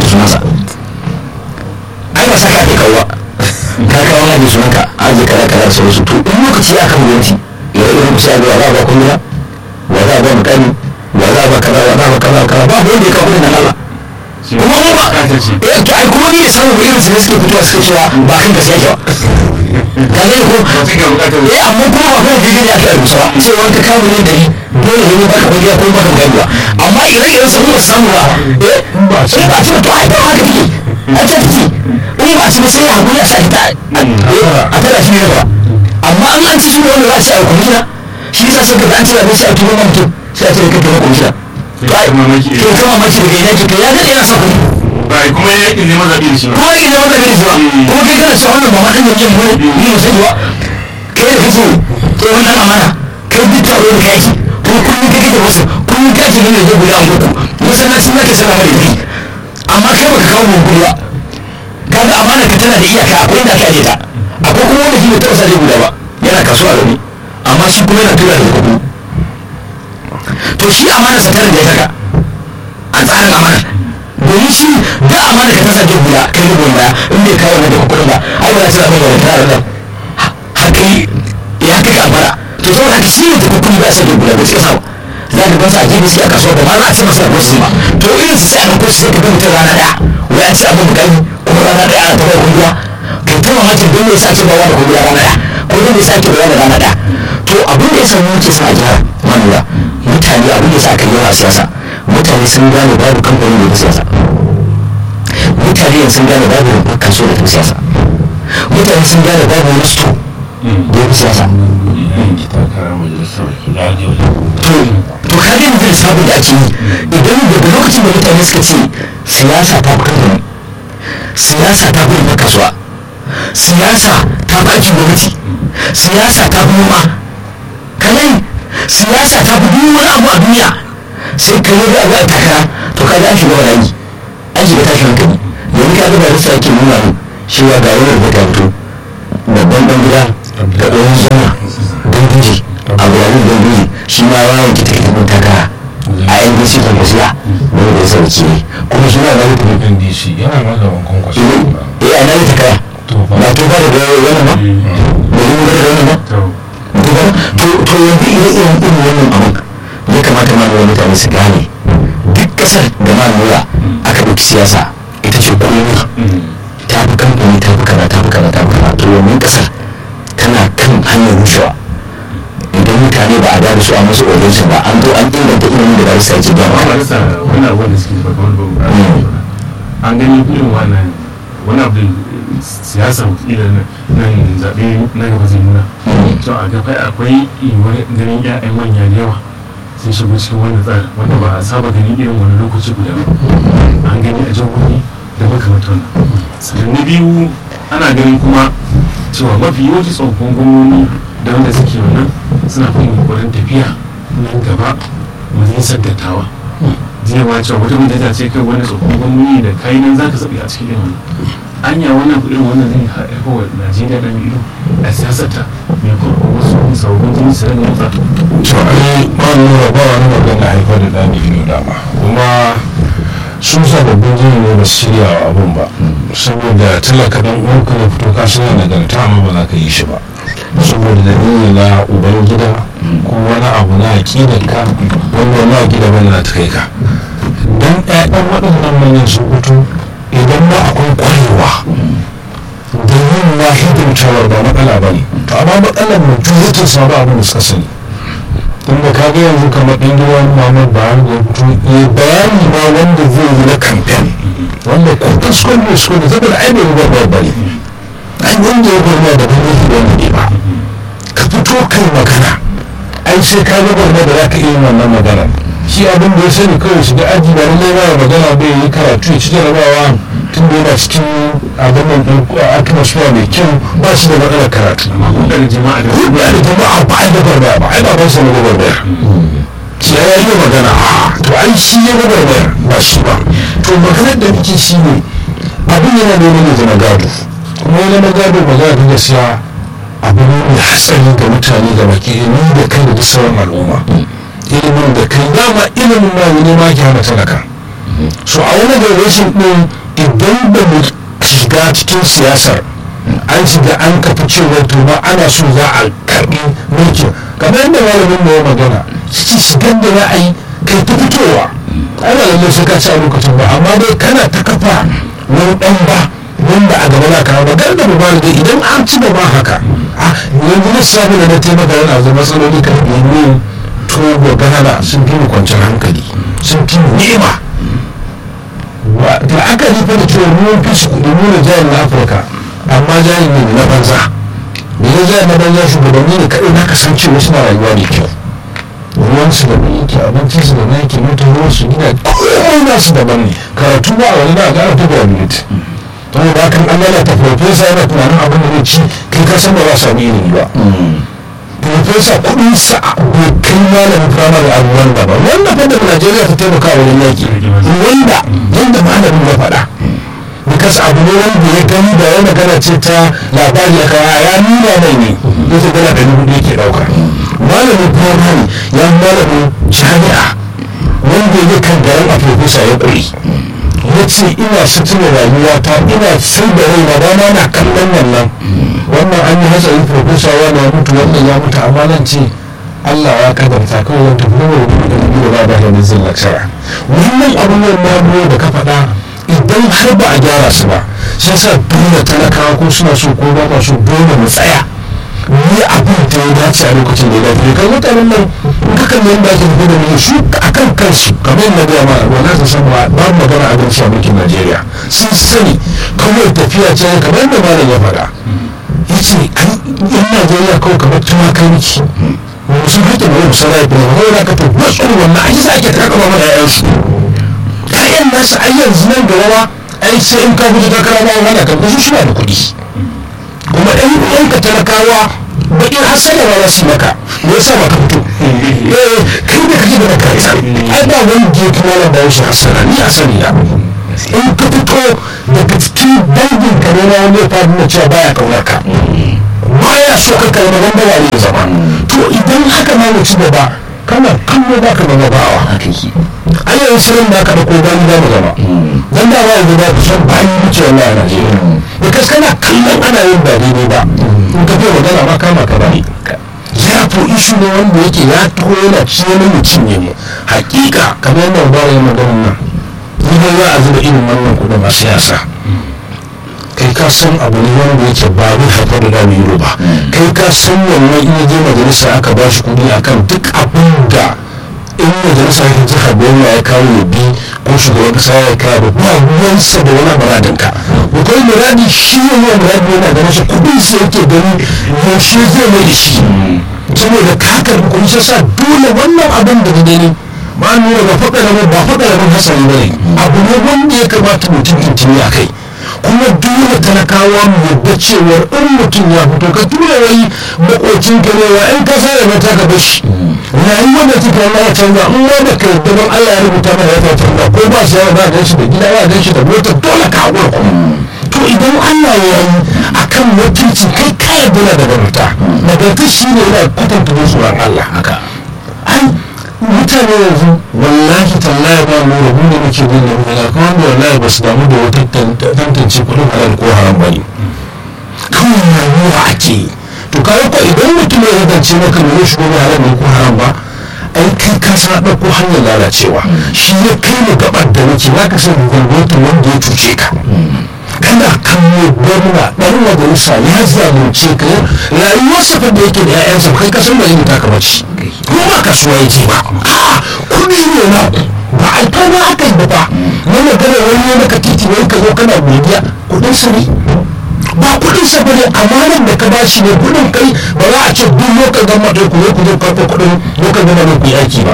sunansa ai ba saka ake kawo ka kawo na da sunanka aje kaza kaza sauransu to in lokaci ya kan gwamnati ya irin ku sai wa za a ba kunya wa za a ba mutane wa za a ba kaza wa za a ba kaza kaza ba wanda ya kawo kudin nan Allah kuma mu ba eh to ai kuma ni da samu irin su ne suke fitowa suke cewa ba kan gaskiya ke ba ka ne ko eh amma kuma ba kan jirgin ya kai rusa ba sai wani ka kawo ne dari dole ne ba ka kunya ko ba ka kunya amma idan idan sun ba samu ba eh ba sai ba ce to ai ba haka take a ta take in ba ci ba sai hakuri a sa ita a tara shi ne ba amma an an ci shi wanda za a ci a kwamishina shi yasa sai ka an ci abin sai a turo mutum sai a ce ka tafi kwamishina to kama maki daga ina ke ya daɗe yana sa kuɗi bai kuma ya yakin neman zaɓe da shi ba kuma yake neman zaɓe da shi ba kuma kai kana cewa wannan ba ma ɗan yankin mu ne ni ba sani ba kai da kake tsohon ɗan amana kai duk taro da kai kuma kullum kai kake wasu kullum kai ake nuna zai guda uku masallacin nake sana mai kuɗi amma kai baka kawo mun kuɗi ba kaga amana ka tana da iyaka akwai inda aka aje ta akwai kuma wanda shi bai taɓa sa zai guda ba yana kasuwa da ni amma shi kuma yana tura da kuɗi to shi amana sa tana da ya saka a tsarin amana domin shi da amana ka tasa jin guda kai rubun baya in bai kawo da kuɗin ba ai ba za ta zama da tara nan haka yi ya kai amana to saboda haka shi ne da kuɗi ba sa jin guda ba sai sa za ka gansa a gefe sai a kasuwa ba ma za a ce masa ko su ba to irin su sai a ɗauko su sai ka ga mutum rana ɗaya wai an ce abin bukari kuma rana ɗaya ana taɓa kungiya kai ta mamakin don me yasa ake bawa da kungiya rana ɗaya ko don me yasa ake bawa da rana ɗaya to abin da ya samu muke sa a gyara manura mutane abin da ya sa aka yawa a siyasa mutane sun gane babu kamfanin da ya siyasa mutane sun gane babu rumfar kaso da ta siyasa mutane sun gane babu wani sto da ya fi siyasa to ka gani da sabon da ake yi idan daga lokacin da mutane suka ce siyasa ta fi kamfani siyasa ta fi rumfar kasuwa siyasa ta fi aikin gwamnati siyasa ta fi noma kalai siyasa ta fi duk wani abu a duniya sai ka yi abu a takara to ka ga an shiga wani an shiga tashin hankali yanzu ka ga barista yake nuna mu cewa ga wani rubuta fito babban dan gida da ɗan zama don guji abu da don guji shi ma ya wanke ta ita mun takara a yan bisi kan gaskiya wani da ya sauke ne kuma shi ma na rubuta ndc yana magaban kwankwaso eh a nan takara ba to ba da wani ba ba yi wani da wani ba to to yanzu ire iren irin wannan abin ya kamata ma da mutane su gane duk kasar da ma nura aka ɗauki siyasa ita ce komai ta fi kamfani ta fi kaza ta fi kaza ta fi kaza to wannan kasar tana kan hanyar rushewa idan mutane ba a da su a musu audience ba an zo an inganta ilimin da ba su sace ba amma ba rasa wani abu da suke faɗa wani babu an gani irin wannan wani abu da siyasa wakila nan zaɓe na gaba zai nuna to a gaba akwai yiwuwar ganin 'ya'yan manya da yawa sun shigo cikin wannan tsarin wanda ba a saba gani irin wani lokaci guda ba an gani a jihohi da makamantar wannan sannan na biyu ana ganin kuma cewa mafi yawanci tsofaffin gwamnoni da wanda suke wannan suna fin yunkurin tafiya nan gaba majalisar dattawa jiya ma cewa wata mutum ta ce kai wani tsofaffin gwamnoni da kai nan zaka zaɓi a cikin irin wannan anya wannan irin wannan zai haifar wa najeriya da ido a siyasarta mai kuma wasu sababbin jini su rage motsa to ai ba nuna ba wani magana haifar da ɗani ido dama kuma sun sababbin jini ne ba su shirya wa abun ba saboda talaka dan uwanka na fito ka suna nagarta amma ba za ka yi shi ba saboda dalili na uban gida ko wani abu na aƙidar ka wanda wani aƙida bane na ta kai ka dan ƴaƴan waɗannan manyan sun fito idan ma akwai kwarewa da yin na hidimtawar ba matsala ba ne to amma matsalar mu juyatin sa ba abin da suka sani tun da kaga yanzu kamar ɗan gidan Muhammad Buhari da fito ya bayani ma wanda zai yi na kamfen wanda ko kaskon ne su da saboda ai bai gwagwar ba ne ai wanda ya gwagwar da ba ne wanda ne ba ka fito kai magana ai sai ka gwagwar da za ka iya yin wannan maganar shi abin da ya sani kawai shiga aji ba lallai ba magana bai yi karatu ya ci jarabawa tun da yana cikin abin nan ɗin atmosphere mai kyau ba shi da matsalar karatu amma hudar jama'a da ko da jama'a ba ai da barbaya ba ai ba ban sanin barbaya sai ya yi magana a to ai shi ya barbaya ba shi ba to maganar da nake shi ne abin yana neman ya zama gado kuma ya zama gado magana ta gaskiya abu ne mai hatsari ga mutane da baki ni da kai da duk sauran al'umma ilimin da kai dama ilimin ma ne ma ki hana talaka so a wani generation din idan da mu shiga cikin siyasar an shiga an kafa cewa to ba ana so za a karbi mulkin kamar yadda malamin da ya magana ci shigar da za a yi kai ta fitowa ana lallai sai ka ci a lokacin ba amma dai kana ta kafa wani dan ba wanda a gaba na kawo ba gar da ba da idan an ci gaba haka a yanzu na samu da na taimaka yana da matsaloli kan yanzu togo ghana sun fi mu kwanciyar hankali sun fi mu nema da aka nufa da cewa mun fi su kudi nuna jayin na afirka amma jayin ne na banza da ya jayin na banza shugabanni ne kaɗai na kasancewa suna rayuwa da kyau ruwan su da mai yake abincin su da na yake mutum ruwan su gina komai na su daban ne karatu ba a wani na gara ta graduate to da kan an lalata profesa yana tunanin abin da zai ci kai ka san ba za a sami ilimi ba profesa kudin sa bai kai malamin firamare a ruwan da ba wanda fa da najeriya ta taimaka a wurin yaki wanda yadda malamin ya faɗa bikas abu ne wanda ya gani da ya magana ce ta labari ya kawo ya nuna mai ne ya ce dala ɗari hudu yake ɗauka malamin firamare ya malamin jami'a wanda ya kan garin a profesa ya ƙuri ya ce ina sutura rayuwata ina sai da rai na dama na kallon wannan wannan an yi hatsari profesa wani ya mutu wannan ya mutu amma nan ce Allah ya kadarta kawai wani tafi da wani da biyu ba da hannun zin lakshara wannan abubuwan na da ka faɗa idan har ba a gyara su ba sai sa dole talakawa ko suna so ko ba so dole mu tsaya ni abin da ya dace a lokacin da ya dace kan mutanen nan kakan nan da ake tafi da mu su akan kansu kamar yadda gaya ma wala ta san ba ba magana abin shi a mulkin Najeriya sun sani kawai tafiya ce kamar yadda malam ya faɗa ya ce ai yan Najeriya kawai kamar tumakai miki musu haƙƙin wani musarai da wani wani ka to wasu wannan ai sa ake taka ba mana ƴaƴansu ƴaƴan nasu ai yanzu nan gaba ba ai sai in ka fito takara ba wani kan su suna da kuɗi kuma ɗan uwanka talakawa baƙin hasala ba za su yi maka me yasa ba ka fito eh kai da kake da makaranta ai ba wani da ya kuma na bayan shi hasala ni a sani na in ka fito daga cikin dangin ka ne na wani ya faru na cewa baya kaunar ka baya so ka kalma wanda ba ne zama to idan haka ma mu ci gaba kana kallo ba ka zama bawa ai yanzu sanin ba ka da ko bani za mu zama dan da ba yanzu ba ku san bayi wuce wallahi a Najeriya because kana kallon ana yin ba daidai ba in ka fi magana ma kama ka bane ya to ishu ne wanda yake ya taho yana ciye mutum ne mu hakika kamar yadda ba ya magana nan idan za a zuba irin wannan kudin a siyasa kai ka san abu ne wanda yake ba zai haifar da dami yuro ba kai ka san wannan in je majalisa aka ba shi kudi akan duk abin da in majalisa ya jihar gwamna ya kawo ya bi ko shugaban kasa ya kawo ba ruwansa da wani muradin ka akwai muradi shi ne wani muradi yana ganin shi kudin sa yake gani yaushe zai mai da shi saboda ka karbi kudi sai sa dole wannan abin da gani ba nuna ba faɗa rabin ba faɗa rabin hasari ba ne abu ne wanda ya kamata mutum intini a kai kuma dole talakawa mu yadda cewar in mutum ya fito ka tura wai makocin ka ne wa in ka sa ya mata ka bashi rayuwar da take Allah ya canza in wanda ka yadda don Allah ya rubuta mana ya canza ko ba shi ya ba gan shi da gida ba gan shi da mota dole ka haƙura kuma to idan Allah ya yi akan wakilci kai ka yarda na da nagarta nagarta shi ne yana kwatanta tsoron Allah haka ai mutane yanzu wallahi tallahi ba mu rabu da muke bin da wani kuma wanda wallahi ba su damu da wata tantance kudin halal ko haram ba ne kawai rayuwa ake yi to kawai ko idan mutum ya zance maka ne shi gobe halal ne ko haram ba ai kai ka sa ɗauko hanyar lalacewa shi ya kai mu gabar da muke za ka san gwamnatin wanda ya cuce ka kana kallo gwamna ɗan majalisa ya zalunce ka rayuwarsa fa da yake da 'ya'yansa kai ka san ba yin taka bace ko ba kasuwa yake ba a kuɗi ne na ba a ta ba aka yi ba ba na magana wani ne maka titi wani ka zo kana godiya kuɗin sa ne ba kuɗin sa bane amanan da ka bashi ne kuɗin kai ba za a ce duk lokacin gama da ku zo ku zo karɓo kuɗin lokacin gama da ku yi aiki ba